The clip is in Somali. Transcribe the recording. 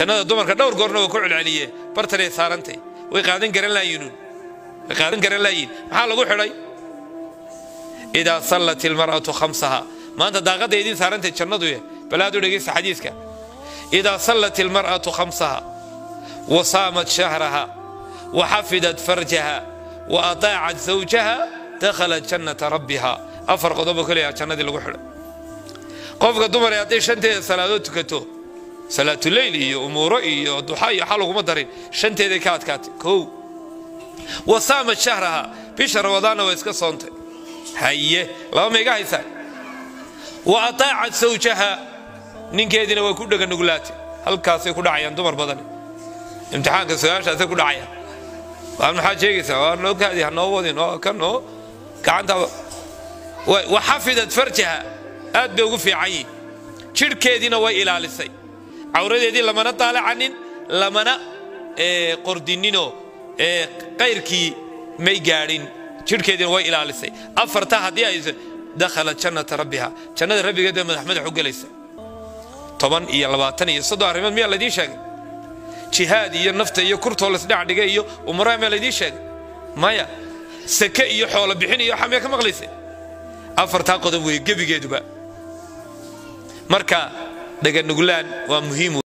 jannada dumarka dhowr goorna waa ku celceliye bartanay saarantay way qaadan garan laayinuun way qaadan garan laayiin maxaa lagu xidhay idaa sallat ilmar'atu khamsaha maanta daaqadda idiin saarantay jannadu ye bal aad u dhegaysta xadiiska idaa sallat ilmar'atu khamsaha wa saamat shahraha wa xafidat farjaha wa ataacat zawjaha dakhalat jannata rabbiha afar qodobo keliya jannadii lagu xidhay qofka dumar ee hadday shanteeda salaadood tukato salaatuleyl iyo umuuro iyo duxa iyo xa laguma darin shanteeday ka adkaatay kow wa saamat shahraha bisha ramadaanna waa iska soontay haye laba ma iga haysaan wa ataacat zawjaha ninkeediina way ku dheganuglaatay halkaasay ku dhacayaan dumar badan imtixaanka su-aashaasay ku dhacayaan waa maxaad sheegaysaa waa noo kaadi hanoo wadin oo kan oo gacanta wa xafidat farjaha aad bay ugu fiican yihin jidhkeediina way ilaalisay cawradeedii lamana daalacanin lamana qordininoo qayrkii may gaadhin jidhkeediina way ilaalisay afarta haddii aysan dakhalat jannata rabbiha jannada rabbigeed bay madax madax u gelaysa toban iyo labaatan iyo soddon arrimood miyaa laydiin sheegay jihaad iyo nafta iyo kurtoo lasdhex dhigay iyo umaraha miyaa laydiin sheegay maya sake iyo xoolo bixin iyo waxaa miyaa ka maqlaysa afartaa qodob wey gebigeeduba marka dhaganuglaan waa muhiim